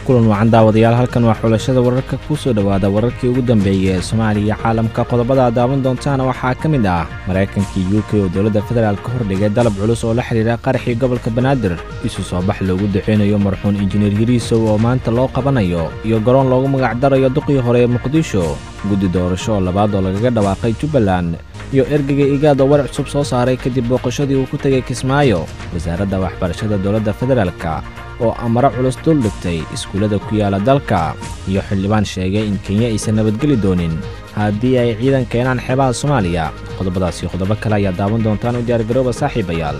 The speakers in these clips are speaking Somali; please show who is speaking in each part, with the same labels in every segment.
Speaker 1: kulan wacan daawadayaal halkan waa xulashada wararka kuu soo dhowaada wararkii ugu dambeeyey ee soomaaliya iyo caalamka qodobada aad daawan doontaana waxaa ka mid ah maraykankii u k oo dowladda federaal ka hordhigay dalab culus oo la xidhiira qaraxii gobolka banaadir isu soo bax loogu duxeynayo marxuun injineer yariisow oo maanta loo qabanayo iyo garoon loogu magacdarayo duqii hore ee muqdisho guddi doorasho oo labaad oo lagaga dhawaaqay jubbaland iyo ergeyga igaad oo war cusub soo saaray kadib booqashadii uu ku tegay kismaayo wasaaradda waxbarashada dowladda federaalka oo amaro culus dul dhigtay iskuullada ku yaala dalka iyo xildhibaan sheegay in kenya aysan nabadgeli doonin haddii ay ciidan keenaan xeebaha soomaaliya qodobadaas iyo qodobo kale ayaa daawan doontaan u diyaargarooba saaxiibayaal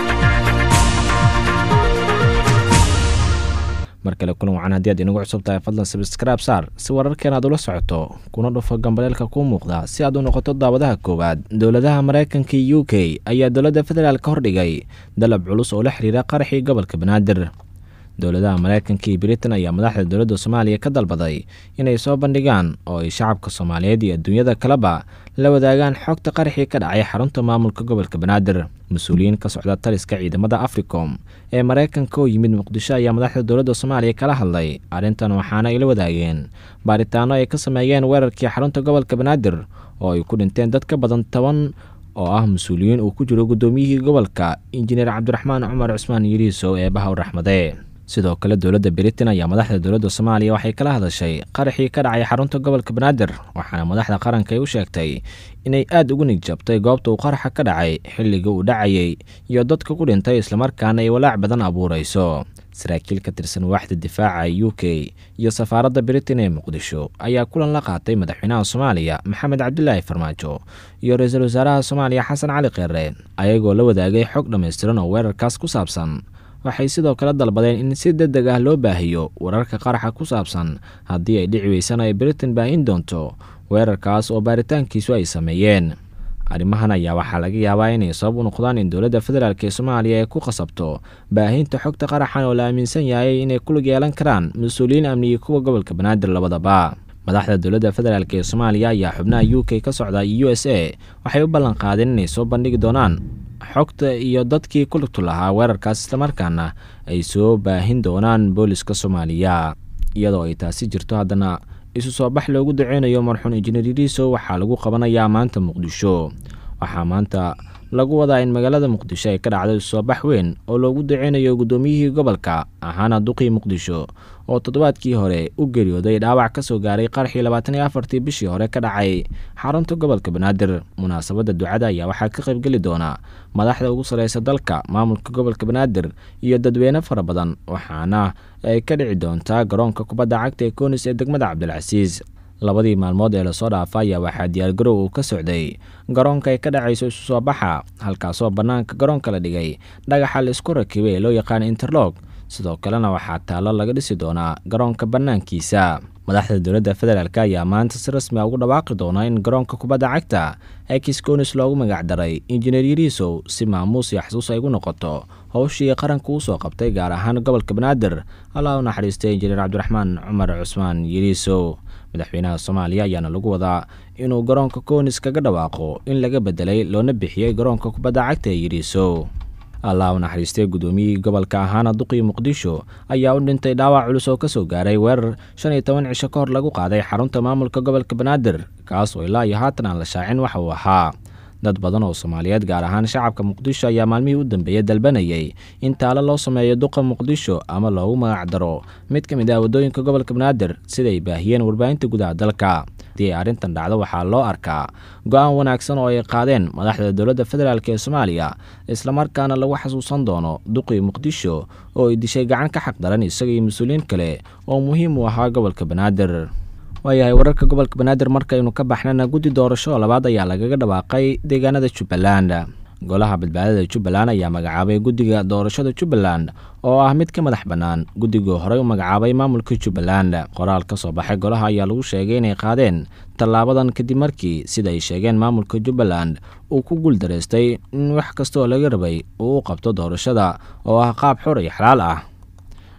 Speaker 1: mar kale kulan wacan haddii aad inagu cusub tahay fadlan sabskraib saar si wararkeen aad ula socoto kuna dhufo gambaleelka kuu muuqda si aad u noqoto daawadaha koowaad dowladaha maraykanka iyo u k ayaa dowladda federaal ka hordhigay dalab culus oo la xidhiira qaraxii gobolka banaadir dowladaha maraykanka iyo britain ayaa madaxda dowladda soomaaliya ka dalbaday inay soo bandhigaan oo ay shacabka soomaaliyeed iyo adduunyada kaleba la wadaagaan xogta qaraxii ka dhacay xarunta maamulka gobolka banaadir mas-uuliyiin ka socda taliska ciidamada africom ee maraykanka oo yimid muqdisho ayaa madaxda dowladda soomaaliya kala hadlay arrintan waxaana ay la wadaageen baaritaano ay ka sameeyeen weerarkii xarunta gobolka banaadir oo ay ku dhinteen dad ka badan toban oo ah mas-uuliyiin uu ku jiro guddoomiyihii gobolka injineer cabdiraxmaan cumar cusmaan yariisow ee bahaw raxmade sidoo kale dowladda britain ayaa madaxda dowladda soomaaliya waxay kala hadashay qaraxii ka dhacay xarunta gobolka banaadir waxaana madaxda qaranka ay u sheegtay inay aad ugu nigjabtay goobta uu qaraxa ka dhacay xilliga uu dhacayay iyo dadka ku dhintay islamarkaana ay walaac badan abuurayso saraakiil ka tirsan waaxda difaaca u k iyo safaaradda britain ee muqdisho ayaa kulan la qaatay madaxweynaha soomaaliya maxamed cabdilaahi farmaajo iyo ra-iisul wasaaraha soomaaliya xasan cali kheere ayagoo la wadaagay xog dhammaystiran oo weerarkaas ku saabsan waxay sidoo kale dalbadeen in si deg deg ah loo baahiyo wararka qaraxa ku saabsan haddii ay dhici weysana ay britain baahin doonto weerarkaas oo baaritaankiisu ay sameeyeen arrimahan ayaa waxaa laga yaabaa inay sabab u noqdaan in dowladda federaalk ee soomaaliya ay ku qasabto baahinta xogta qaraxan oo la aaminsan yahay inay ku lug yeelan karaan mas-uuliyiin amni iyo kuwa gobolka banaadir labadaba madaxda dowladda federaalk ee soomaaliya ayaa xubnaha u k ka socda iyo u s a waxay u ballan qaadeen inay soo bandhigi doonaan xogta iyo dadkii ku lugtu lahaa weerarkaas islamarkaana ay soo baahin doonaan booliska soomaaliya iyadoo ay taasi jirto haddana isu soo bax loogu duceynayo marxuun injineer yariisow waxaa lagu qabanayaa maanta muqdisho waxaa maanta lagu wadaa in magaalada muqdisho ay ka dhacdo isu soo bax weyn oo loogu duceynayo guddoomiyihii gobolka ahaana duqii muqdisho oo toddobaadkii hore u geeriyooday dhaawac ka soo gaaray qaraxii labaatan iyo afartii bishii hore ka dhacay xarunta gobolka banaadir munaasabadda ducada ayaa waxaa ka qaybgeli doona madaxda ugu sarreysa dalka maamulka gobolka banaadir iyo dadweyne fara badan waxaana ay ka dhici doontaa garoonka kubadda cagta ee koonis ee degmada cabdilcasiis labadii maalmood ee lasoo dhaafa ayaa waxaa diyaargarow uu ka socday garoonka ay ka dhacayso isu soo baxa halkaasoo bannaanka garoonka la dhigay dhagaxa la isku rakibay ee loo yaqaana interlog sidoo kalena waxaa taallo laga dhisi doonaa garoonka bannaankiisa madaxda dowladda federaalk ayaa maanta si rasmi a ugu dhawaaqi doona in garoonka kubadda cagta ekiskonis loogu magacdaray injineer yariisow si maamuus iyo xasuus ay ugu noqoto howshii qaranka uu soo qabtay gaar ahaan gobolka banaadir allah u naxariistay injineer cabdiraxmaan cumar cusmaan yariisow madaxweynaha soomaaliya ayaana lagu wadaa inuu garoonka koonis kaga dhawaaqo in laga bedelay loona bixiyey garoonka kubadda cagta ee yariisow allah u naxariistay guddoomiyihii gobolka ahaana duqii muqdisho ayaa u dhintay dhaawac culus oo ka soo gaaray weerar shan iyo toban cisho ka hor lagu qaaday xarunta maamulka gobolka banaadir kaas oo ilaa iyo haatan aan la shaacin waxa uu ahaa dad badan oo soomaaliyeed gaar ahaan shacabka muqdisho ayaa maalmihii u dambeeyey dalbanayay in taalo loo sameeyo duqa muqdisho ama loogu magacdaro mid ka mid ah waddooyinka gobolka banaadir siday baahiyeen warbaahinta gudaha dalka haddii ay arrintan dhacdo waxaa loo arkaa go-aan wanaagsan oo ay qaadeen madaxda dowladda federaalk ee soomaaliya islamarkaana lagu xasuusan doono duqii muqdisho oo ay dishay gacan ka xaqdaran isaga iyo mas-uuliyiin kale oo muhiim u ahaa gobolka banaadir waayahay wararka gobolka banaadir markaynu ka baxnana guddi doorasho labaad ayaa lagaga dhawaaqay deegaanada jubbaland golaha badbaadada jubbaland ayaa magacaabay guddiga doorashada jubbaland oo ah mid ka madax bannaan guddigii horey u magacaabay maamulka jubbaland qoraal ka soo baxay golaha ayaa lagu sheegay inay qaadeen tallaabadan kadib markii sida ay sheegeen maamulka jubbaland uu ku guuldaraystay in wax kastaoo laga rabay uu u qabto doorashada oo ah qaab xor iyo xalaal ah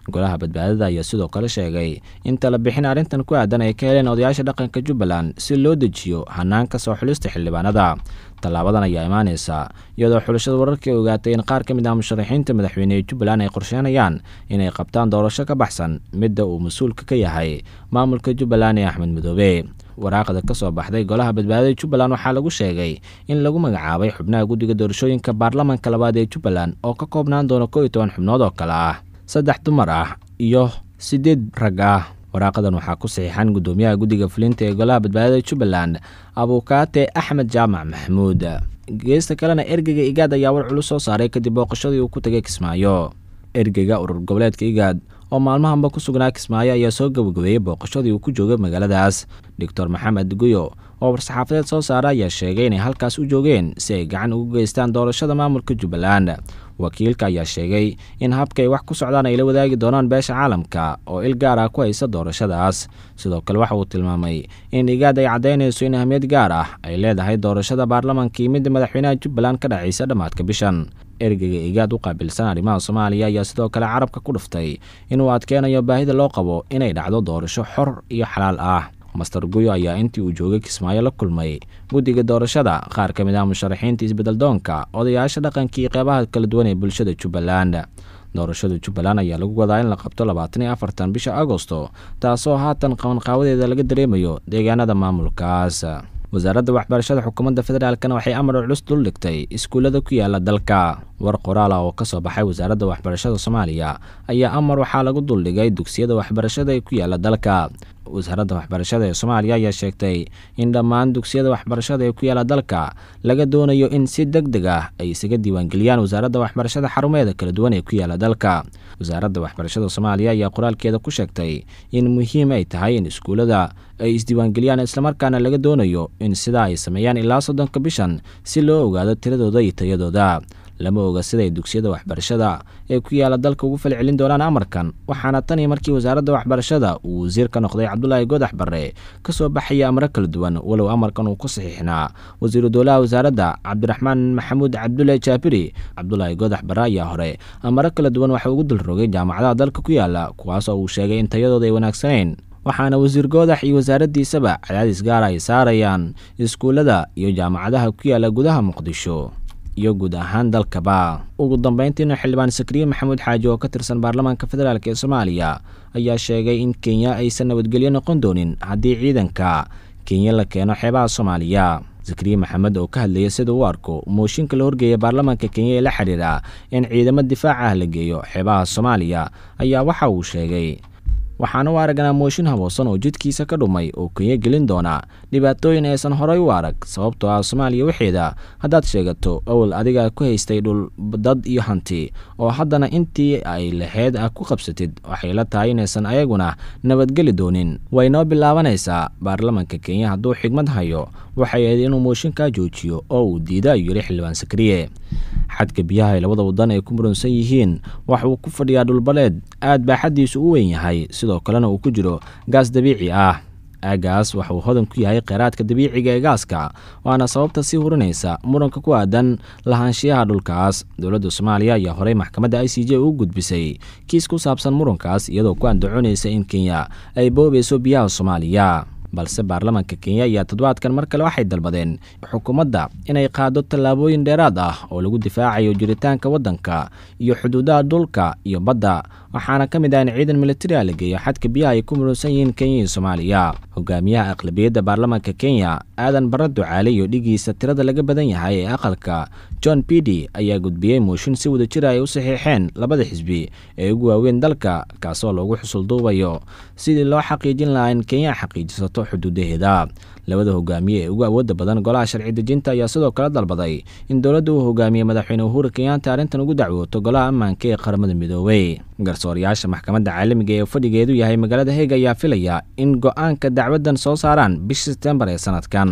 Speaker 1: golaha badbaadada ayaa sidoo kale sheegay in tala bixin arrintan ku aadan ay ka heleen odayaasha dhaqanka jubbaland si loo dejiyo hanaanka soo xulista xildhibaanada tallaabadan ayaa imaaneysa iyadoo xulashada wararkii ogaatay in qaar ka mid ah musharaxiinta madaxweyne ee jubbaland ay qorsheynayaan inay qabtaan doorasho ka baxsan midda uu mas-uulka ka yahay maamulka jubbaland ee axmed midoobe waraaqda ka soo baxday golaha badbaadada jubbaland waxaa lagu sheegay in lagu magacaabay xubnaha guddiga doorashooyinka baarlamanka labaad ee jubbaland oo ka koobnaan doona koo iyo toban xubnood oo kale ah saddex dumar ah iyo siddeed rag ah waraaqadan waxaa ku saxiixan guddoomiyaha guddiga fulinta ee golaha badbaadada jubbaland abuukaate axmed jaamac maxamuud geesta kalena ergeyga igaad ayaa war culus soo saaray kadib booqashadii uu ku tegay kismaayo ergeyga urur goboleedka igaad oo maalmahanba ku sugnaa kismaayo ayaa soo gabagabeeyey booqashadii uu ku joogay magaaladaas doctor maxamed guyo oo war-saxaafadeed soo saara ayaa sheegay inay halkaas u joogeen si ay gacan ugu geystaan doorashada maamulka jubbaland wakiilka ayaa sheegay in habka ay wax ku socdaan ay la wadaagi doonaan beesha caalamka oo il gaar ah ku haysa doorashadaas sidoo kale waxa uu tilmaamay in igaad ay caddaynayso in ahmiyad gaar ah ay leedahay doorashada baarlamankii midda madaxweynaha jubbaland ka dhacaysa dhammaadka bishan ergeyga igaad u qaabilsan arrimaha soomaaliya ayaa sidoo kale carabka ku dhuftay inuu adkeenayo baahida loo qabo inay dhacdo doorasho xor iyo xalaal ah master guyo ayaa intii uu joogay kismaayo la kulmay guddiga doorashada qaar ka mid ah musharaxiinta isbeddeldoonka odayaasha dhaqankii qeybaha kala duwan ee bulshada jubbaland doorashada jubbaland ayaa lagu wadaa in la qabto labaatan iyo afartan bisha agosto taasoo haatan qabanqaawadeeda laga dareemayo deegaanada maamulkaas wasaaradda waxbarashada xukuumadda federaalkana waxay amar culus dul dhigtay iskuullada ku yaala dalka war qoraal ah oo ka soo baxay wasaaradda waxbarashada soomaaliya ayaa amar waxaa lagu duldhigay dugsiyada waxbarashada ee ku yaala dalka wasaaradda waxbarashada ee soomaaliya ayaa sheegtay in dhammaan dugsiyada waxbarashada ee ku yaala dalka laga doonayo in si deg deg ah ay isaga diiwaangeliyaan wasaaradda waxbarashada xarumeeda kala duwan ee ku yaala dalka wasaaradda waxbarashada soomaaliya ayaa qoraalkeeda ku sheegtay in muhiim ay tahay in iskuullada ay isdiiwaangeliyaan islamarkaana laga doonayo in sidaa ay sameeyaan ilaa soddonka bishan si loo ogaado tiradooda iyo tayadooda lama oga siday dugsiyada waxbarashada ee ku yaala dalka ugu falcelin doonaan amarkan waxaana tan iyo markii wasaaradda waxbarashada uu wasiir ka noqday cabdulaahi goodax barre ka soo baxaya amro kala duwan walow amarkan uu ku saxiixnaa wasiiru dowlaha wasaaradda cabdiraxmaan maxamuud cabdulle jaabiri cabdulaahi goodax barre ayaa hore amaro kala duwan waxa ugu dulrogay jaamacadaha dalka ku yaala kuwaasoo uu sheegay in tayadooda ay wanaagsanayn waxaana wasiir goodax iyo wasaaraddiisaba cadaadis gaara ay saarayaan iskuullada iyo jaamacadaha ku yaala gudaha muqdisho iyo guud ahaan dalkaba ugu dambeyntiina xildhibaan sakriye maxamuud xaaji oo ka tirsan baarlamaanka federaalk ee soomaaliya ayaa sheegay in kenya aysan nabadgelyo noqon doonin haddii ciidanka kenya la keeno xeebaha soomaaliya zakariye maxamed oo ka hadlaya sida u arko mooshinka la horgeeya baarlamaanka kenya ee la xidhiira in ciidamo difaac ah la geeyo xeebaha soomaaliya ayaa waxa uu sheegay waxaana u aragnaa mooshin haboosan oo jidkiisa ka dhumay oo kenya gelin doona dhibaatooyin aysan horay u arag sababtoo ah soomaaliya waxeeda haddaad sheegato awal adiga ku haystay dhul dad iyo hanti oo haddana intii ay laheyd ah ku qabsatid waxay la tahay inaysan ayaguna nabadgeli doonin way noo bilaabanaysaa baarlamanka kenya hadduu xigmad hayo waxay ahayd inuu mooshinkaa joojiyo oo uu diida ayuu yidhi xildhibaan sakriye xadka biyaha ay labada wadan ay ku muransan yihiin waxa uu ku fadhiyaa dhulbaleed aad baaxaddiisu u weyn yahay sidoo kalena uu ku jiro gaas dabiici ah aagaas waxa uu hodan ku yahay kheyraadka dabiiciga ee gaaska waana sababta sii hurinaysa muranka ku aadan lahaanshiyaha dhulkaas dowladda soomaaliya ayaa horey maxkamadda i c j u gudbisay kiis ku saabsan murankaas iyadoo ku andacoonaysa in kenya ay boobayso biyaha soomaaliya balse baarlamaanka kenya ayaa toddobaadkan mar kale waxay dalbadeen xukuumadda inay qaado tallaabooyin dheeraad ah oo lagu difaacayo jiritaanka waddanka iyo xuduudaha dhulka iyo badda waxaana ka mid ah in ciidan militari a la geeyo xadka biyaha ay ku muransan yihiin kenya iyo soomaaliya hogaamiyaha aqlabiyadda baarlamaanka kenya aadan barre ducaale iyo dhigiisa tirada laga badan yahay ee aqalka john bidi ayaa gudbiyey mooshin si wada jira ay u saxiixeen labada xisbi ee ugu waaweyn dalka kaasoo loogu xusulduubayo sidii loo xaqiijin lahaa in kenya xaqiijisato xuduudaheeda labada hogaamiye ee ugu awoodda badan golaha sharci dejinta ayaa sidoo kale dalbaday in dowladda uu hogaamiye madaxweyne uhuru kenyaanta arrintan ugu dacwooto golaha ammaanka ee qaramada midoobey garsoorayaasha maxkamadda caalamiga ee fadhigeedu yahay magaalada heeg ayaa filaya in go-aanka dacwaddan soo saaraan bisha sebtembar ee sanadkan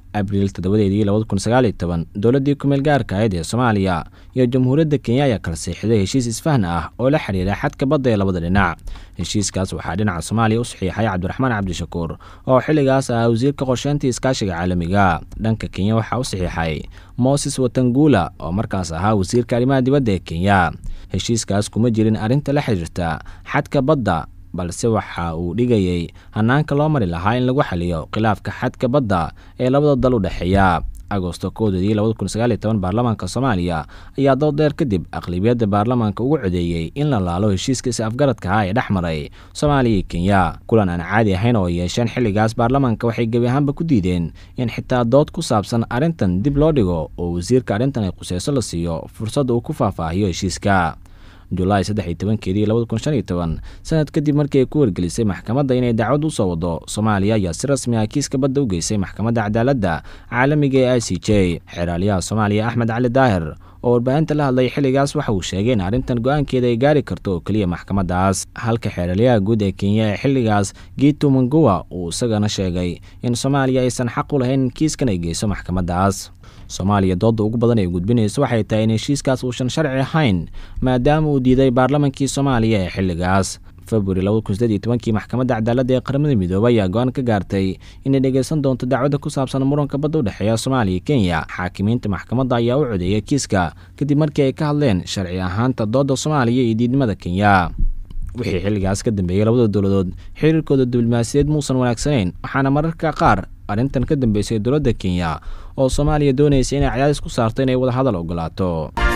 Speaker 1: abriil toddobadeedii labada kun sagaaliyo toban dowladdii kumeel gaarka ahayd ee soomaaliya iyo jamhuuriyadda kenya ayaa kala seexiday heshiis isfahn ah oo la xidhiira xadka badda ee labada dhinac heshiiskaas waxaa dhinaca soomaaliya u saxiixay cabdiraxmaan cabdishakuur oo xilligaas ah wasiirka qorsheynta iskaashiga caalamiga dhanka kenya waxaa u saxiixay moses watangula oo markaas ahaa wasiirka arrimaha dibadda ee kenya heshiiskaas kuma jirin arrinta la xidhiirta xadka badda balse waxa uu dhigayay hanaanka loo mari lahaa in lagu xaliyo khilaafka xadka badda ee labada dal u dhexeeya agosto koodadii labada kun sagaaliyo toban baarlamaanka soomaaliya ayaa dood dheer kadib aqlibiyadda baarlamaanka ugu codeeyey in la laalo heshiiska is afgaradka ah ee dhex maray soomaaliya iyo kenya kulan aan caadi ahayn oo yeesheen xilligaas baarlamaanka waxay gebi ahaanba ku diideen in xitaa dood ku saabsan arrintan dib loo dhigo oo wasiirka arrintan ay quseyso la siiyo fursad uu ku faahfaahiyo heshiiska julaay saddex iyo tobankeedii labada kun shan iyo toban sanad kadib markii ay ku wargelisay maxkamadda inay dacwad u soo wado soomaaliya ayaa si rasmi ah kiiska badda u geysay maxkamadda cadaaladda caalamiga ee i c j xeraalyaha soomaaliya axmed cali daahir oo warbaahinta la hadlay xilligaas waxa uu sheegay in arrintan go-aankeeda ay gaari karto oo keliya maxkamaddaas halka xeeralyaha guud ee kenya ee xilligaas gitu mangowa uu isagana sheegay in soomaaliya aysan xaq u lahayn in kiiskan ay geyso maxkamaddaas soomaaliya doodda ugu badan ay gudbinayso waxay tahay in heshiiskaas uusan sharci ahayn maadaama uu diiday baarlamankii soomaaliya ee xilligaas februari labada kun sideed iyo tobankii maxkamadda cadaaladda ee qaramada midoobay ayaa go-aan ka gaartay inay dhegeysan doonto dacwadda ku saabsan muranka badda u dhexeeya soomaaliya iyo kenya xaakimiinta maxkamadda ayaa u codeeyay kiiska kadib markii ay ka hadleen sharci ahaanta doodda soomaaliya iyo diidnimada kenya wixii xilligaas ka dambeeyey labada dowladood xiriirkooda diblomaasiyaed muusan wanaagsanayn waxaana mararka qaar arrintan ka dambeysay dowladda kenya oo soomaaliya doonaysa inay cadaadis ku saarto inay wada hadal ogolaato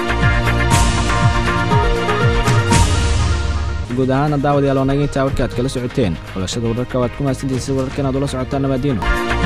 Speaker 1: guud ahaana daawadayaal oo naga intaa warka aad kala socoteen xulashada wararka waad ku mahadsantaysay wararka inaad ula socotaan nabaadiino